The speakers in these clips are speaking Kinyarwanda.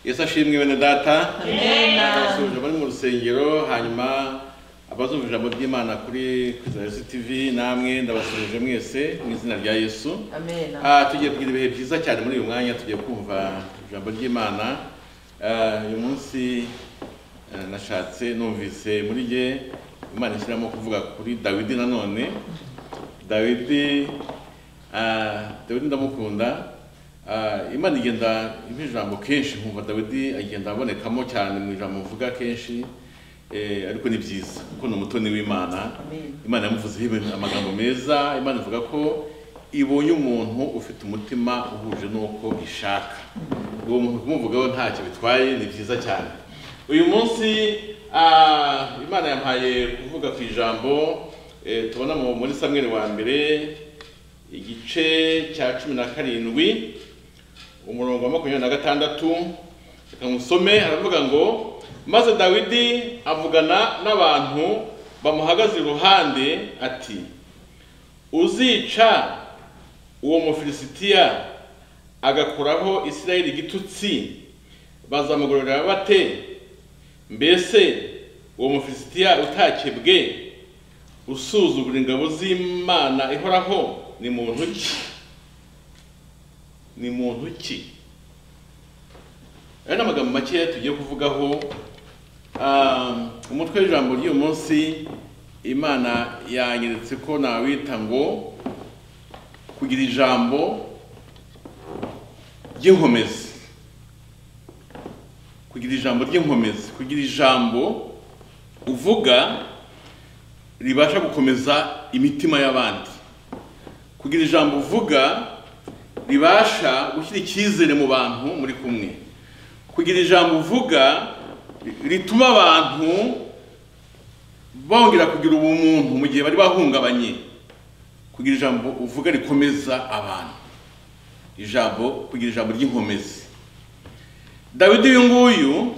yesu ashimwe bene data Amen. abasuhuje bari mu rusengero hanyuma abazumva ijambo ry'imana kuri kizayesi tv namwe ndabasuhuje mwese mu izina rya yesu Amen. Ah, tugiye kugira ibihe byiza cyane muri uyu mwanya tugiye kumva ijambo ry'imana Ah, uyu munsi eh, nashatse numvise muri jye imana ishyiramo kuvuga kuri dawidi nanone dawidi ah, dawidi ndamukunda Ah, imana igenda impa ijambo kenshi nkumva dawidi agenda abonekamo cyane mu ijambo mvuga kenshi Eh, ariko ni byiza kuko ni umutoni w'imana Amen. imana yamuvuzeho ibintu- amagambo meza imana ivuga ko ibonye umuntu ufite umutima uhuje n'uko ishaka uwo muntu kumuvugaho ntacyo bitwaye ni byiza cyane uyu munsi ah, imana yampaye kuvuga ku ijambo eh, tubona mu- muri samweri wa mbere igice cya cumi na karindwi umurongo wa makumyabiri na gatandatu reka musome aravuga ngo maze dawidi avugana n'abantu bamuhagaze iruhande ati uzica uwo mufilisitiya agakuraho isirayeli igitutsi bazamugororera bate mbese uwo mufilisitiya utakebwe usuzugura ingabo z'imana ihoraho ni muntu ki ni muntu ki aya ni amagambo makeya tugiye kuvugaho Um, umutwe w'ijambo ry'uyu munsi imana yanyeretse ko nawita ngo kugira ijambo ry'inkomezi kugira ijambo ry'inkomezi kugira ijambo uvuga ribasha gukomeza imitima y'abandi kugira ijambo uvuga ribasha gushyira icyizere mu bantu muri kumwe kugira ijambo uvuga ri- rituma abantu bongera kugira ubumuntu mu gihe bari bahungabanye kugira ijambo uvuga rikomeza abantu ijambo kugira ijambo ry'inkomezi dawidi uyu nguyu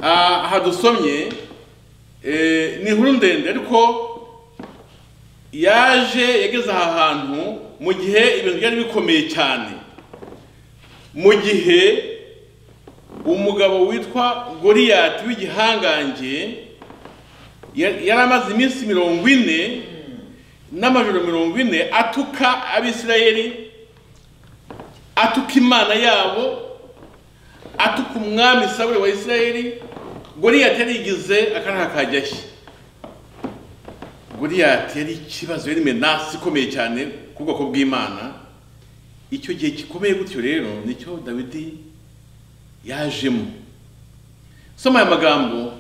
ah, aha dusomye eh, ni inkuru ndende ariko yaje yageze aha hantu mu gihe ibintu byari bikomeye cyane mu gihe umugabo witwa goriyati w'igihangange ya- yari amaze iminsi mirongo ine n'amajoro mirongo ine atuka abisirayeli atuka imana yabo atuka umwami sabure wa isirayeli goriyati yarigize akaraha kajyashye Goliath yari ikibazo yari menasi ikomeye cyane ku bwoko bw'Imana icyo gihe gikomeye gutyo rero nicyo Dawidi yajemo soma aya magambo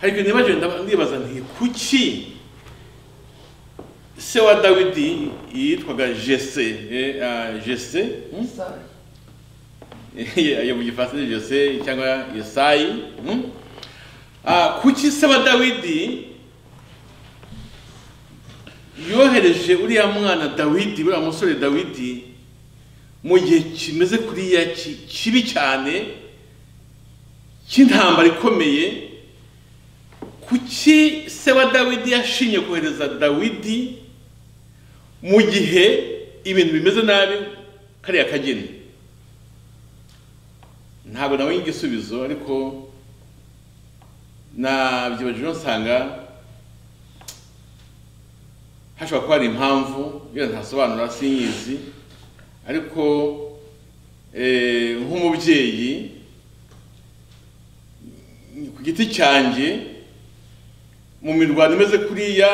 hari ibintu nibaje ndaba- ndibaza nti kuki se wa Dawidi yitwaga Jese eh, ah, Jese hmm? Sorry. yo mu gifaransa ni Jose cyangwa Yesayi hmm? Ah, kuki se wa Dawidi yohereje uriya mwana dawidi uriya musore dawidi mu gihe kimeze kuriya ki- kibi cyane cy'intambara ikomeye kuki se wa dawidi yashinye kohereza dawidi mu gihe ibintu bimeze nabi kariya kageni ntabwo nabonye igisubizo ariko nabyibajijeho nsanga hashobora kuba hari impamvu iyo ntasobanura sinyizi ariko eh, nk'umubyeyi ku giti cyanjye mu mirwano imeze kuriya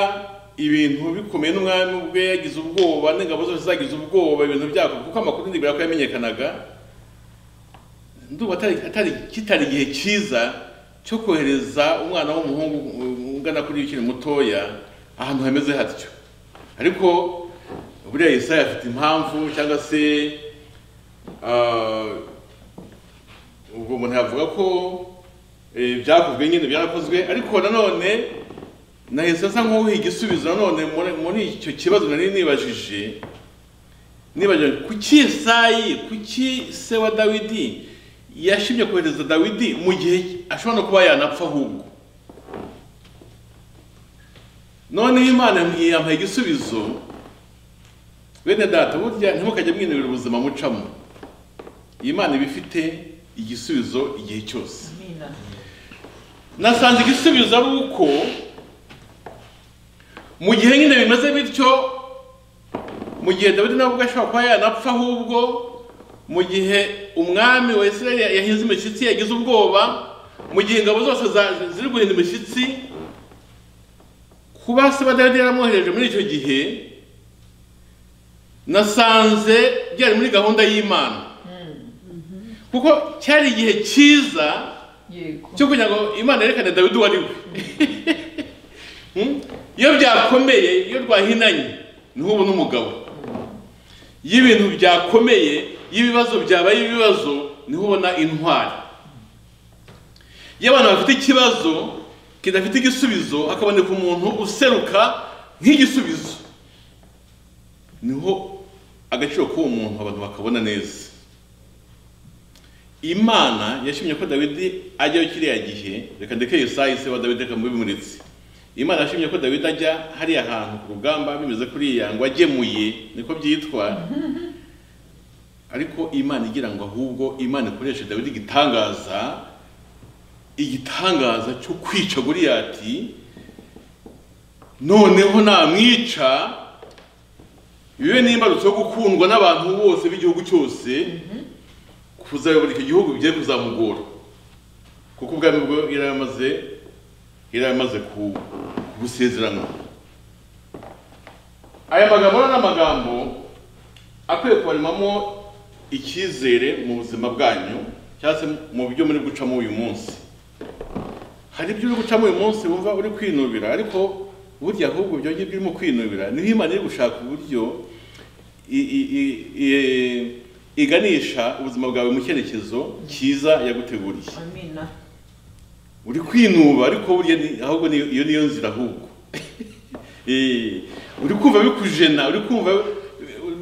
ibintu bikomeye n'umwami ubwe yagize ubwoba n'ingabo zose zagize ubwoba ibintu byako kuko amakuru ndibwira ko yamenyekanaga ndumva atari- atari kitari igihe cyiza cyo kohereza umwana w'umuhungu uh, ungana kuri ukiri mutoya ahantu hameze hatyo ariko buriya Yesaya afite impamvu cyangwa se ah, ubwo umuntu yavuga ko eh, byakozwe nyine byarakozwe ariko nanone na Yesaya asa nk'uwuha igisubizo nanone muri- muri icyo kibazo nari nibajije nibajije kuki Yesayi kuki se wa Dawidi yashimye kohereza Dawidi mu gihe ashobora no kuba yanapfa ahubwo none imana yampaye igisubizo bene data burya ntimukajye mwinubira ubuzima mucamo iyi imana iba ifite igisubizo igihe cyose amina nasanze igisubizo ari uko mu gihe nyine bimeze bityo mu gihe dawidi nawe ubwo ashobora kuba yanapfa ahubwo mu gihe umwami wa israel yahinze imishyitsi yagize ubwoba mu gihe ingabo zose za- ziri guhinda imishyitsi kuba se dawidi yaramwohereje muri icyo gihe nasanze byari muri gahunda y'imana kuko cyari igihe cyiza yego cyo kugira ngo imana yerekane dawidi uwo ari we Hmm? iyo byakomeye iyo rwahinanye ntubu n'umugabo iyo ibintu byakomeye iyo ibibazo byabaye ibibazo niho ubona intwari iyo abantu bafite ikibazo kidafite igisubizo hakaboneka umuntu useruka nk'igisubizo niho agaciro k'uwo muntu abantu bakabona neza imana yashimye ko dawidi ajyayo kiriya gihe reka ndeke yesayi se wa dawidi reka mubimuritse imana yashimye ko dawidi ajya hariya hantu ku rugamba bimeze kuriya ngo agemuye niko byitwa ariko imana igira ngo ahubwo imana ikoreshe dawidi igitangaza igitangaza cyo kwica goriyati noneho namwica bibe n'imbarutso yo gukundwa n'abantu bose b'igihugu cyose kuzayobora icyo gihugu bigiye kuzamugora kuko ubwami bwo yari yamaze yari yamaze ku- gusezerana aya magambo rero ni amagambo akwiye kubaremamo icyizere mu buzima bwanyu cyangwa se mu byo muri gucamo uyu munsi hari ibyo uri gucamo uyu munsi wumva uri kwinubira ariko burya ahubwo ibyo ngibyo urimo kwinubira niho imana iri gushaka uburyo i- i- i- i- iganisha ubuzima bwawe mu cyerekezo cyiza yaguteguriye amina uri kwinuba ariko burya ni- ahubwo ni- iyo niyo nzira ahubwo Eh, uri kumva bikujena uri kumva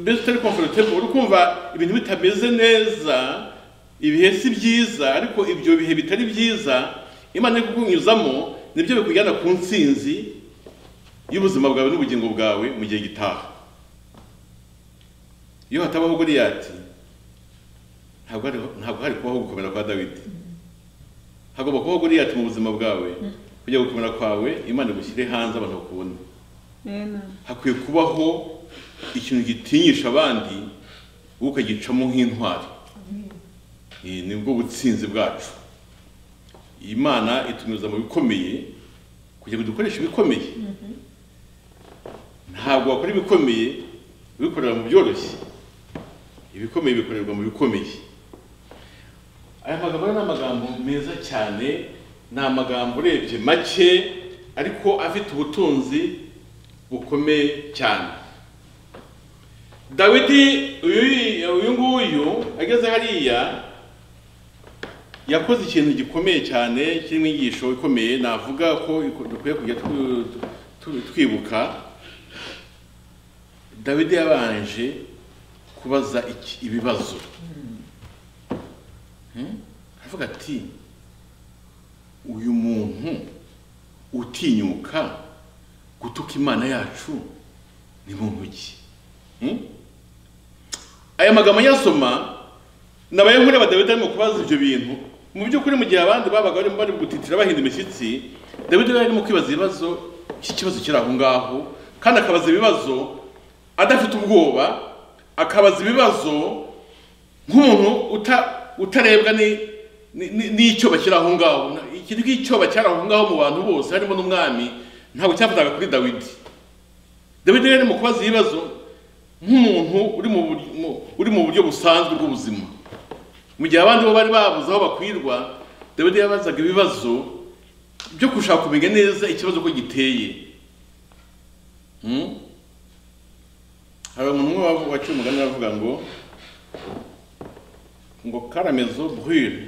mbese utari comfortable uri kumva ibintu bitameze neza ibihe si byiza ariko ibyo bihe bitari byiza imana iri kukunyuzamo nibyo bikujyana ku ntsinzi y'ubuzima bwawe n'ubugingo bwawe mu gihe gitaha iyo hatabaho goliyati ntabwo hari ntabwo hari kubaho gukomera kwa dawidi hagomba kubaho goliyati mu buzima bwawe kugira ngo gukomera kwawe imana igushyire hanze abantu bakubona hakwiye kubaho ikintu gitinyisha abandi wowe ukagicamo nk'intwari Eh, ni bwo butsinzi bwacu imana itunyuza mu bikomeye kugira ngo dukoreshe ibikomeye ntabwo wakora ibikomeye ubikorera mu byoroshye ibikomeye bikorerwa mu bikomeye aya magambo rero ni amagambo meza cyane ni amagambo urebye make ariko afite ubutunzi bukomeye cyane dawidi uyu uyu nguyu ageze hariya yakoze ikintu gikomeye cyane kirimo inyigisho ikomeye navuga ko dukwiye kujya tu- tu- twibuka dawidi yabanje kubaza iki- ibibazo Hmm? aravuga ati uyu muntu utinyuka gutuka imana yacu ni muntu ki Hmm? aya magambo nyasoma nabaye nkuriya badawidi arimo kubaza ibyo bintu mu by'ukuri mu gihe abandi babaga barimo bari gutitira bahinda imishyitsi dawidi yari arimo kwibaza ibibazo cy'ikibazo kiri aho ngaho kandi akabaza ibibazo adafite ubwoba akabaza ibibazo nk'umuntu uta- utarebwa ni- ni- ni- n'icyoba kiri aho ngaho Na- ikintu cy'icyoba cyari aho ngaho mu bantu bose harimo n'umwami ntabwo cyafataga kuri dawidi dawidi yari arimo kubaza ibibazo nk'umuntu uri mu buryo- mu- uri mu buryo busanzwe bw'ubuzima mu gihe abandi bo bari babuze aho bakwirwa dawidi yabazaga ibibazo byo gushaka kumenya neza ikibazo ko giteye Hmm? hari umuntu umwe wavu- waciye umugani aravuga ngo ngo karamezo brûle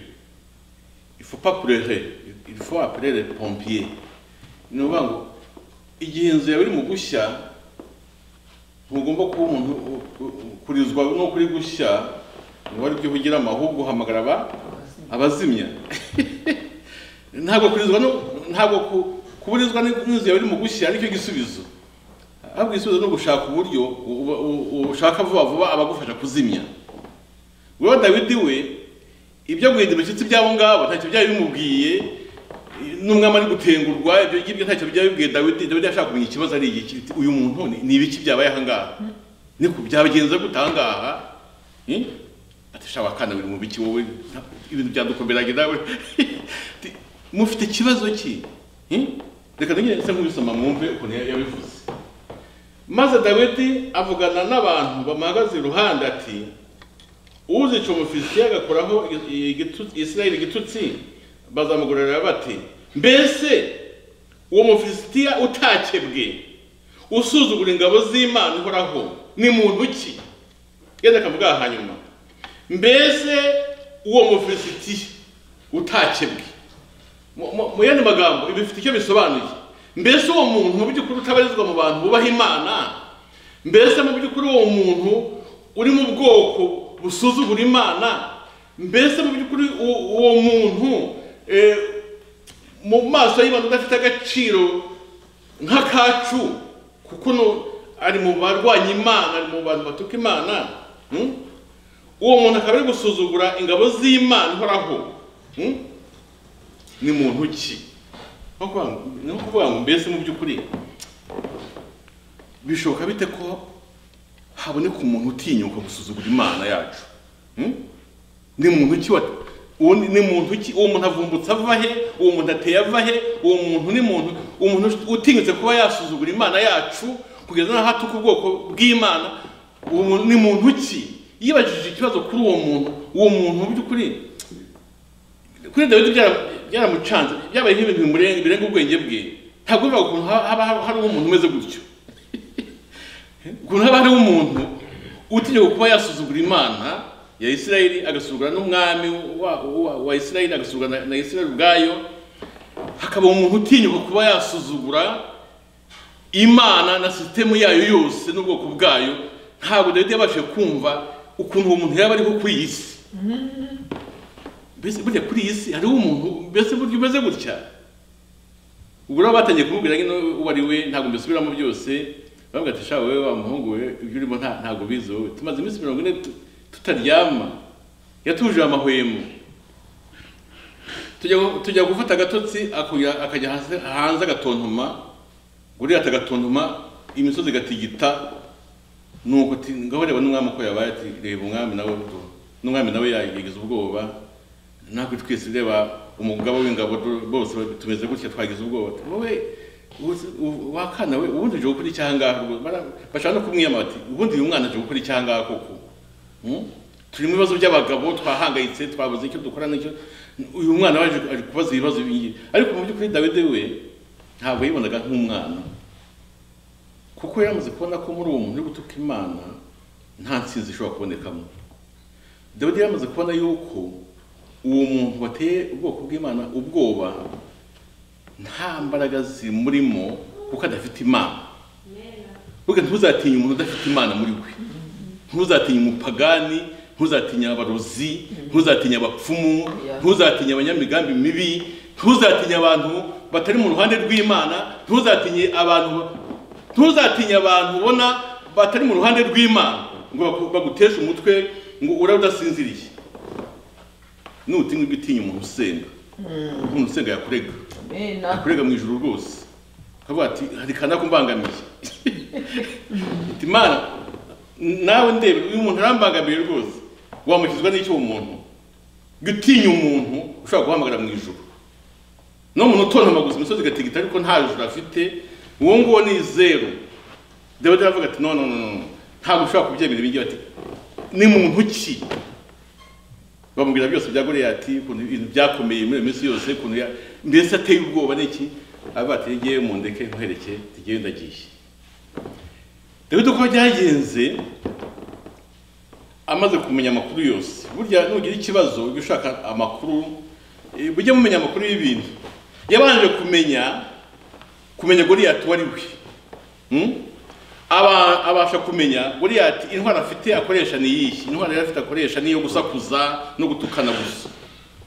il faut pas pleurer il faut appeler les pompiers ni ukuvuga ngo igihe inzu yawe iri mu gushya ntugomba kuba umuntu u- u- u- kurizwa no kuri gushya ngo aribyo uhugiramo ahubwo uhamagara aba- abazimya ntabwo kurizwa no ntabwo ku- kuburizwa ni- n'inzu yawe iri mu gushya aricyo gisubizo ahubwo igisubizo ni ugushaka uburyo u- u- u- ushaka vuba vuba abagufasha kuzimya wewe dawidi we ibyo guhinda imishyitsi by'abo ngabo ntacyo byari bimubwiye n'umwami ari gutengurwa ibyo ngibyo ntacyo byari bibwiye dawidi dawidi yashaka kumenya ikibazo ari iki ati, uyu muntu ni- ni ibiki byabaye aha ngaha ni ku byabigenza gute aha ngaha Hmm? ati shawa kana biri mu biki wowe nta- ibintu byadukomeranye nawe Ati, mufite ikibazo ki Hmm? reka ntugire se nk'ubisoma mwumve ukuntu yabivuze maze dawidi avugana n'abantu bamuhagaze iruhande ati uzica umufilisitiya agakoraho igitutsi- isirayeli igitutsi bazamugororera bati mbese uwo mufilisitiya utakebwe usuzugura ingabo z'imana uhoraho ni muntu ki genda akavuga aha hanyuma mbese uwo mufilisitiya utakebwe mu- mu- mu yandi magambo ibi bifite icyo bisobanuye mbese uwo muntu mu by'ukuri utabarizwa mu bantu bubaha imana mbese mu by'ukuri uwo muntu uri mu bwoko busuzugura imana mbese mu by'ukuri u- uwo muntu eh, mu maso y'imana udafite agaciro nk'akacu kuko uno ari mu barwanya imana ari mu bantu batuka imana hmm? uwo muntu akaba ari gusuzugura ingabo z'imana ihoraho hmm? ni muntu ki Ni ukuvuga ngo- ni ukuvuga ngo mbese mu by'ukuri bishoboka bite ko haboneka umuntu utinyuka gusuzugura imana yacu Hmm? ni muntu ki wa- uwo ni- ni muntu ki uwo muntu avumbutse ava he uwo muntu ateye ava he uwo muntu ni muntu umuntu utinyutse kuba yasuzugura imana yacu kugeza n'aho atuka ubwoko bw'imana uwo muntu ni muntu ki yibajije ikibazo kuri uwo muntu uwo muntu mu by'ukuri kuri dawidi byara- byaramucanze byabaye nk'ibintu bimurenga birenga ubwenge bwe ntabwo bibaho ukuntu ha- haba hariho umuntu umeze gutyo ukuntu haba hariho umuntu utinyuka kuba yasuzugura imana ya isirayeli agasuzugura n'umwami wa- wa- wa isirayeli agasuzugura na- na isirayeli ubwayo hakaba umuntu utinyuka kuba yasuzugura imana na sisitemu yayo yose n'ubwoko bwayo ntabwo dawidi yabashije kumva ukuntu uwo muntu yaba ariho kuri iyi si mbese burya kuri iyi si hariho umuntu mbese burya umeze gutya ubwo rero batangiye kumubwira ngo uwo ari we ntabwo mbisubiramo byose bamubwira ati shawe wowe wa muhungu we ibyo urimo nta- ntabwo ubizi wowe tumaze iminsi mirongo ine tu- tutaryama yatujuje amahwemo tujya tujya gufata agatotsi akuya- akajya hanze- hanze agatontoma gurira atagatontoma imisozi igatigita nuko ati ngaho reba n'umwami uko yabaye ati reba umwami nawe do n'umwami nawe yagize ubwoba natwe twese reba umugaba w'ingabo do- bose tumeze gutya twagize ubwoba Ati, wowe uzi- u- wakana we ubundi uje gukora iki aha ngaha rwose?" Bara- bashaka no kumwiyama bati ubundi uyu mwana uje gukora iki aha ngaha koko Hmm? turi mu bibazo by'abagabo twahangayitse twabuze icyo dukora n'icyo uyu mwana waje ari kubaza ibibazo byiyi ariko mu by'ukuri dawidi we ntabwo yibonaga nk'umwana kuko yaramaze kubona ko muri uwo muntu uri gutuka imana nta ntsinzi ishobora kubonekamo dawidi yamaze kubona yuko uwo muntu wateye ubwoko bw'imana ubwoba nta mbaraga zimurimo kuko adafite imana burya ntuzatinye umuntu udafite imana muri we ntuzatinya umupagani ntuzatinya abarozi ntuzatinya abapfumu Yeah. ntuzatinya abanyamigambi mibi ntuzatinya abantu batari mu ruhande rw'imana ntuzatinye abantu ntuzatinya abantu ubona batari mu ruhande rw'imana ngo baku- baguteshe umutwe ngo ura udasinziriye nutinya ugitinya umuntu usenga umuntu usenga yakurega Amena. akurega mu ijuru rwose akavuga ati hari kana kumbangamiye ati mana nawe ndebe uyu muntu arambangamiye rwose wamushyizwa n'icyo uwo muntu gutinya umuntu ushobora guhamagara mu ijuru no muntu utontoma gusa imisozi igatigita ariko nta juru afite uwo nguwo ni zeru dawidi aravuga ati no no no no ntabwo ushobora kubyemera ibingibi ati ni muntu ki bamubwira byose bya Goliyati ukuntu ibintu byakomeye muri iyo minsi yose ukuntu ya mbese ateye ubwoba n'iki aravuga ati ngewe mundeke nkuhereke ngewe ndagiye dawidi uko byagenze amaze kumenya amakuru yose burya nugira ikibazo ujya ushaka amakuru eh, mujye mumenya amakuru y'ibintu yabanje kumenya kumenya Goliyati uwo ari we Hmm? Aba- abasha kumenya buriya ati intwaro afite akoresha ni iyihe intwaro yari afite akoresha ni iyo gusakuza no gutukana gusa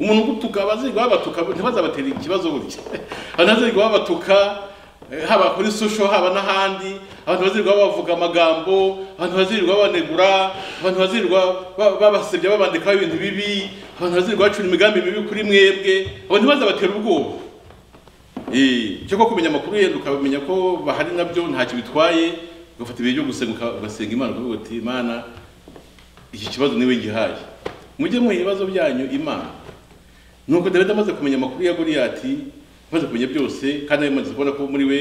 umuntu ugutuka abazirwa babatuka ntibazabatere ikibazo gutya abantu bazirwa babatuka eh, haba kuri social haba n'ahandi abantu bazirirwa bavuga amagambo abantu bazirirwa banegura abantu bazirirwa ba- babasebya babandikaho ibintu bibi abantu bazirirwa bacura imigambi mibi kuri mwebwe abantu bazabatera ubwoba Eh, cyo ko kumenya amakuru yenda ukamenya ko bahari nabyo ntacyo bitwaye ugafata ibihe byo gusenga uka- ugasenga imana ukavuga uti imana iki kibazo niwe ngihaye mujye muha ibibazo byanyu imana nuko dawidi amaze kumenya amakuru ya goliyati amaze kumenya byose kandi amaze kubona ko muri we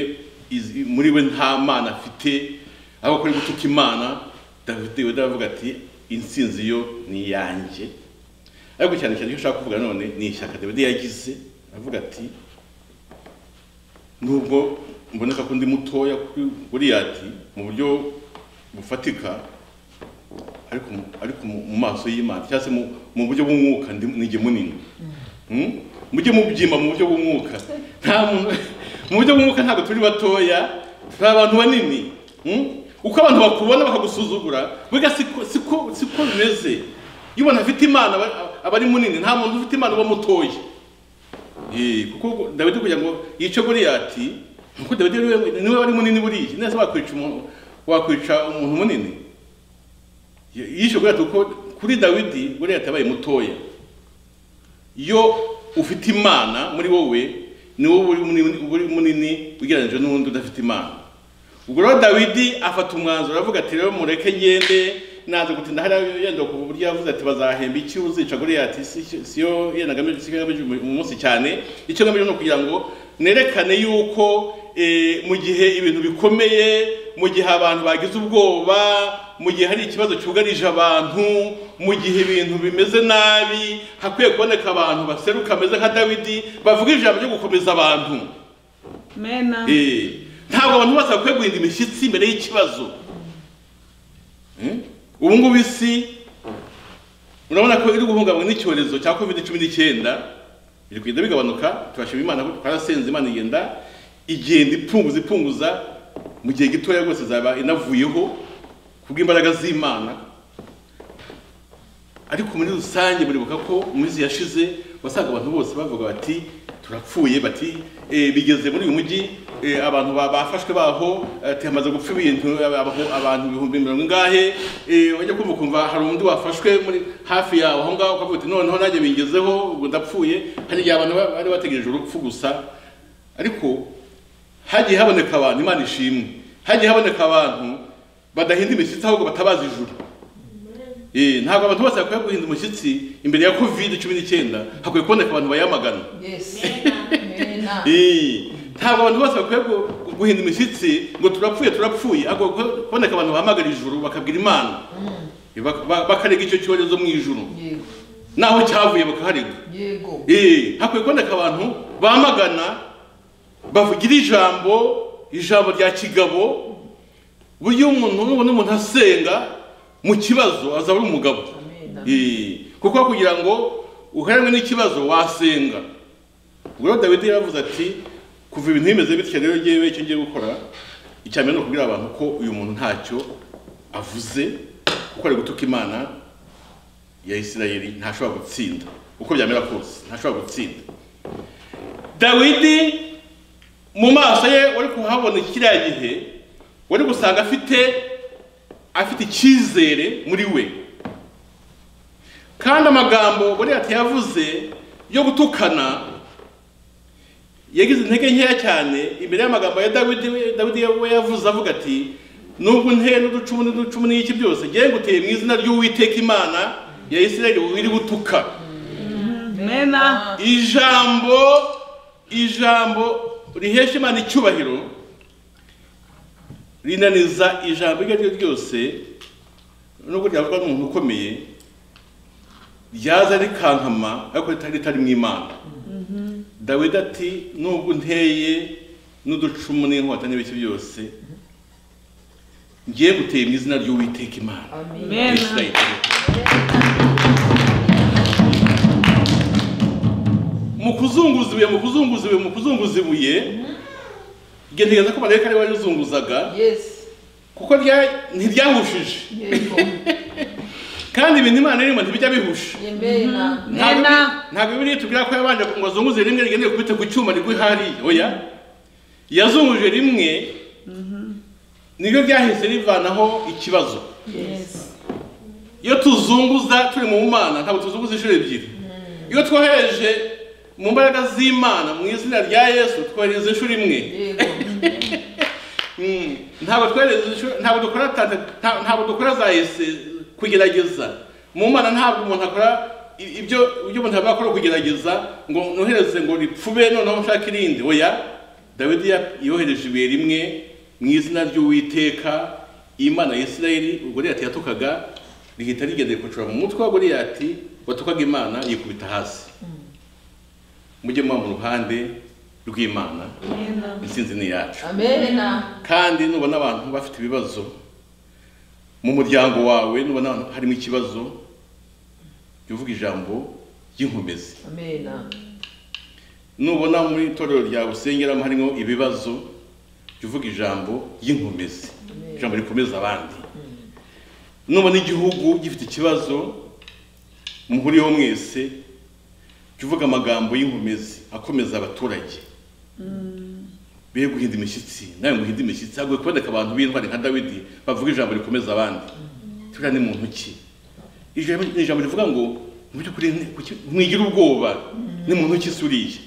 izi- muri we nta mana afite ahubwo ko ari gutuka imana dawidi aravuga ati intsinzi yo ni iyanjye ariko cyane cyane icyo nshaka kuvuga none ni ishyaka dawidi yagize aravuga ati nubwo mboneka ko ndi mutoya kuri goliyati mu buryo bufatika ariko mu- ariko mu mu maso y'imana cyangwa se mu- mu buryo bw'umwuka ndi- ninjye munini Mm? mujye mubyima mu buryo bw'umwuka nta muntu mu buryo bw'umwuka ntabwo turi batoya turi abantu banini Mm? uko abantu bakubona bakagusuzugura burya siko siko siko bimeze iyo umuntu afite imana aba- aba ari munini nta muntu ufite imana uba mutoya Eh, kuko dawidi kugira ngo yice goliyati kuko dawidi niwe niwe wari munini buriya neza wakwica umuntu wakwica umuntu munini Y- yishe goliyati kuko kuri dawidi goliyati yabaye mutoya iyo ufite imana muri wowe ni wowe uri munini- uri munini ugereranyije n'uwundi udafite imana ubwo rero dawidi afata umwanzuro aravuga ati rero mureke ngende naza gutinda hariya yenda ku buryo yavuze ati bazahemba iki uzica goliyati si siyo yenda ngamije si ngamije uyu munsi cyane icyo ngamije ni ukugira ngo nerekane yuko eh, mu gihe ibintu bikomeye mu gihe abantu bagize ubwoba mu gihe hari ikibazo cyugarije abantu mu gihe ibintu bimeze nabi hakwiye kuboneka abantu baseruka bameze nka dawidi bavuga ijambo ryo gukomeza abantu mena Eh, ntabwo abantu bose bakwiye guhinda imishyitsi imbere y'ikibazo Eh, ubu ngubu isi urabona ko iri guhungabanywa n'icyorezo cya covid cumi n'icyenda biri kugenda bigabanuka turashima imana ko twarasenze imana igenda igenda ipfunguza ipfunguza mu gihe gitoya rwose izaba inavuyeho kubw'imbaraga z'imana ariko muri rusange muribuka ko mu minsi yashize wasanga abantu bose bavuga bati turapfuye bati "Eh, bigeze muri uyu mujyi eh, abantu ba- bafashwe baho ati hamaze gupfa ibintu abaho- abantu ibihumbi mirongo ingahe eh, wajya kumva ukumva hari undi wafashwe muri hafi yawe aho ngaho ukavuga uti noneho nanjye bingezeho ubwo ndapfuye hari igihe abantu ba- bari bategereje urupfu gusa ariko hagiye haboneka abantu imana ishimwe hagiye haboneka abantu badahinda imishyitsi ahubwo batabaza ijuru Eh, ntabwo abantu bose bakwiye guhinda umushyitsi imbere ya covid cumi n'icyenda hakwiye kuboneka abantu bayamagana yes Amen. Eh, ntabwo abantu bose bakwiye gu- guhinda imishyitsi ngo turapfuye turapfuye ahubwo ko- kuboneka abantu bahamagara ijuru bakabwira imana Eh, bak- ba- bakarega icyo cyorezo mu ijuru Yego. naho cyavuye bakaharega Yego. Eh, hakwiye kuboneka abantu bamagana bavugira ijambo ijambo rya kigabo buryo umuntu nubona umuntu asenga mu kibazo azaba ari umugabo Amen. Eh, kuko kugira ngo uheranwe n'ikibazo wasenga ubwo rero dawidi yaravuze ati kuva ibintu bimeze bityo rero ngewe icyo ngiye gukora icya mbere ni ukubwira abantu ko uyu muntu ntacyo avuze kuko ari gutuka imana ya isirayeli ntashobora gutsinda uko byamera kose ntashobora gutsinda dawidi mu maso ye wari kuhabona kiriya gihe wari gusanga afite afite icyizere muri we kandi amagambo goliyati yavuze yo gutukana yagize intege nkeya cyane imbere y'amagambo ya dawidi we- dawidi we yavuze avuga ati nubwo nteye n'uducumu n'uducumu n'iki byose ngewe nguteye mu izina ry'uwiteka imana ya isirayeli wiri gutuka mena ijambo ijambo rihesha imana icyubahiro rinaniza ijambo iryo ari ryo ryose nubwo ryavugwa n'umuntu ukomeye ryaza rikankama ariko ritari ritari mu imana dawidi ati nubwo nteye n'uducumu n'inkota n'ibiki byose ngiye guteye mu izina ry'uwiteka imana Amen. Amen. Israel. mu kuzunguza ibuye mu kuzunguza ibuye mu kuzunguza ibuye igentegereza ko marayika ari we warizunguzaga Yes. kuko rya- ntiryahushije Yego. kandi ibintu imana irimo ntibijya bihusha Amen. Ntabwo Nena. bi- ntabwo biriya tubwira ko yabanje ngo azunguze rimwe rigende gukubita ku cyuma rigwe hariya oya yazunguje rimwe nibyo byahise bivanaho ikibazo Yes. iyo tuzunguza turi mu mana ntabwo tuzunguza inshuro ebyiri iyo twohereje mu mbaraga z'imana mu izina rya yesu twohereza inshuro imwe Yego. Mm. ntabwo twohereza inshuro- ntabwo dukora tanta nta- ntabwo dukora zahise kugerageza mu mana ntabwo umuntu akora i- ibyo ibyo umuntu aba akora kugerageza ngo nohereze ngo ripfube noneho nshaka irindi oya dawidi ya- yohereje ibuye rimwe mu izina ry'uwiteka imana ya isirayeli goliyati yatukaga rihita rigendeye kucura mu mutwe wa goliyati watukaga imana yikubita hasi mujye muba mu ruhande rw'imana intsinzi ni iyacu Amena. kandi nubona abantu bafite ibibazo mu muryango wawe nubona abantu harimo ikibazo jya uvuga ijambo ry'inkomezi Amena. nubona muri itorero ryawe usengeramo harimo ibibazo jya uvuga ijambo ry'inkomezi ijambo rikomeza abandi nubona igihugu gifite ikibazo muhuriyeho mwese jya uvuga amagambo y'inkomezi akomeza abaturage be guhinda imishyitsi nawe nguhinde imishyitsi hagoye kuboneka abantu b'intwari nka dawidi bavuga ijambo rikomeza abandi turiya ni muntu ki ijambo ni ijambo rivuga ngo mu by'ukuri ni- kuki- mwigire ubwoba ni muntu ki se uriya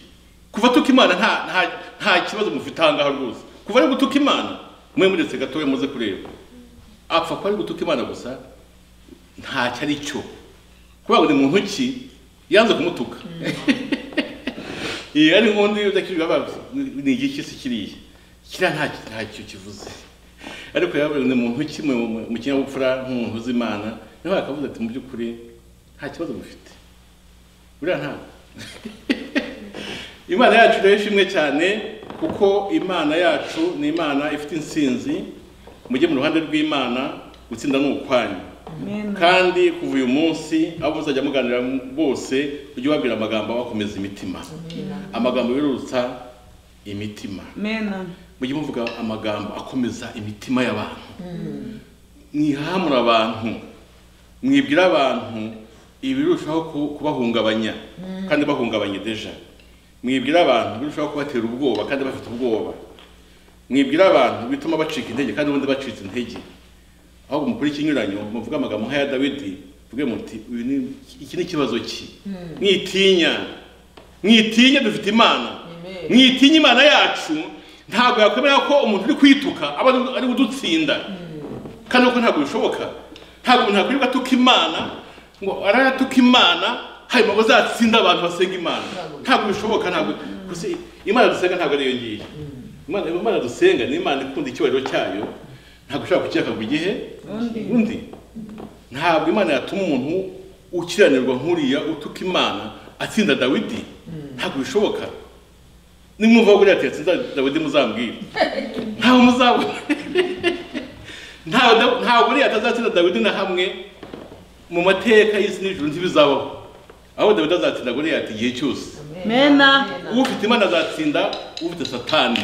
kuva tuka imana nta nta- nta kibazo mufite ahangaha rwose kuva ari gutuka imana mwe muretse gatoya muze kureba apfa kuba ari gutuka imana gusa ntacyo ari cyo kubera ngo ni muntu ki yanze kumutuka iyi ari nk'undi udakijwe abazi ni igiki se kiriya kiriya nta ntacyo kivuze ariko yabaye ni muntu kimwe mu- mu kinyabupfura nk'umuntu uzi imana niho akavuze ati mu by'ukuri nta kibazo mufite buriya ntabwo imana yacu rero ishimwe cyane kuko imana yacu ni imana ifite insinzi mujye mu ruhande rw'imana gutsinda ni ukwanyu kandi kuva uyu munsi abo muzajya muganira bose ujye ubabwira amagambo abakomeza imitima amagambo yerurutsa imitima mujye muvuga amagambo akomeza imitima y'abantu mwihamura abantu mwibwira abantu ibirushaho ku- kubahungabanya kandi bahungabanye deja mwibwira abantu birushaho kubatera ubwoba kandi bafite ubwoba mwibwira abantu bituma bacika intege kandi ubundi bacitse intege ahubwo mukora ikinyuranyo muvuge amagambo nk'aya dawidi mvuge muti "Uyu ni- iki ni ikibazo ki mwitinya mwitinya dufite imana Amen. mwitinya imana yacu ntabwo yakwemera ko umuntu uri kwituka aba ari- ari udutsinda kandi uko ntabwo bishoboka ntabwo umuntu akwirirwa atuka imana ngo arayatuka imana hanyuma bazatsinda abantu basenga imana ntabwo bishoboka ntabwo gusa imana dusenga ntabwo ariyo ngiyo imana imana dusenga ni imana ikunda icyubahiro cyayo ntabwo ishobora kucyaka igihe undi ntabwo imana yatuma umuntu ukiranirwa nk'uriya utuka imana atsinda dawidi ntabwo bishoboka nimwumva buriya ati yatsinda dawidi muzambwira ntawe muzabona ntawe Da- ntawe buriya atazatsinda dawidi na hamwe mu mateka y'isi n'ijuru ntibizabaho aho dawidi azatsinda buriya ati igihe cyose ufite imana azatsinda ufite satani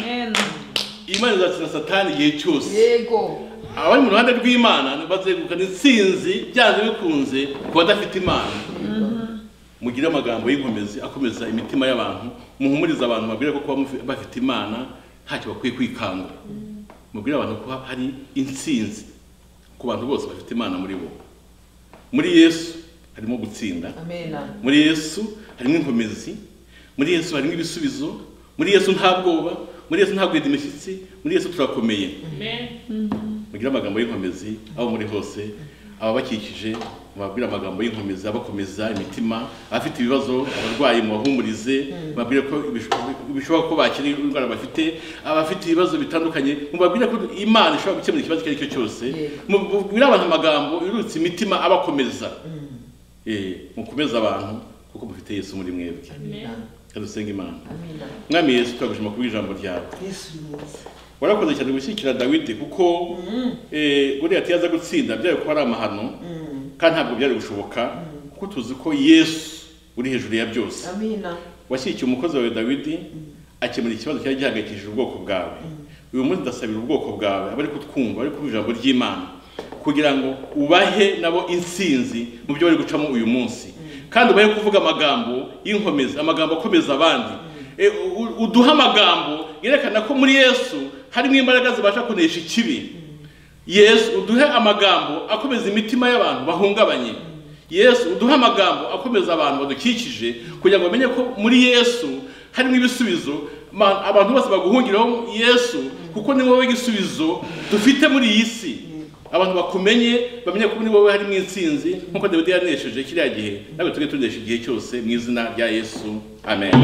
imana izatsinda satani igihe cyose Yego. abari mu ruhande rw'imana bazegukana intsinzi byanze bikunze ku badafite imana mugire amagambo y'inkomezi akomeza imitima y'abantu muhumurize abantu mabwire ko kuba mufi- bafite imana ntacyo bakwiye kwikanga mubwire abantu ko hari intsinzi ku bantu bose bafite imana muri bo muri yesu harimo gutsinda Amena. muri yesu harimo inkomezi muri yesu harimo ibisubizo muri yesu nta bwoba muri yesu nta guhida imishyitsi muri yesu turakomeye mugire amagambo y'inkomezi aho muri hose ababakikije mubabwire amagambo y'inkomezi abakomeza imitima abafite ibibazo abarwayi mubahumurize mubabwire ko ibisho- bishoboka ko bakira indwara bafite abafite ibibazo bitandukanye mubabwire ko imana ishobora gukemura ikibazo icyo ari cyo cyose mubwire abantu amagambo yurutse imitima abakomeza Eh, mukomeze abantu kuko mufite yesu muri mwebwe kandi usenge imana Amena. mwami yesu turagushima kubwo ijambo ryawe Yesu ni mwiza. warakoze cyane gushyigikira dawidi kuko eh, guriya yaza gutsinda byari kuba ari amahano kandi ntabwo byari gushoboka kuko tuzi ko yesu uri hejuru ya byose Amina. washyigikiye umukozi wawe dawidi akemura ikibazo cyari gihangayikishije ubwoko bwawe uyu munsi ndasabira ubwoko bwawe abari kutwumva bari kumva ijambo ry'imana kugira ngo ubahe nabo intsinzi mu byo bari gucamo uyu munsi kandi ubahe kuvuga amagambo y'inkomezi amagambo akomeza abandi E, u- uduha amagambo yerekana ko muri yesu harimo imbaraga zibasha kunesha ikibi yesu uduhe amagambo akomeza imitima y'abantu bahungabanye yesu uduhe amagambo akomeza abantu badukikije kugira ngo bamenye ko muri yesu harimo ibisubizo ma- abantu bose baguhungiraho yesu kuko ni wowe igisubizo dufite muri iyi si abantu bakumenye bamenye ko muri wowe harimo insinzi nk'uko dawidi yanesheje kiriya gihe nawe tujye tunesha igihe cyose mu izina rya yesu amen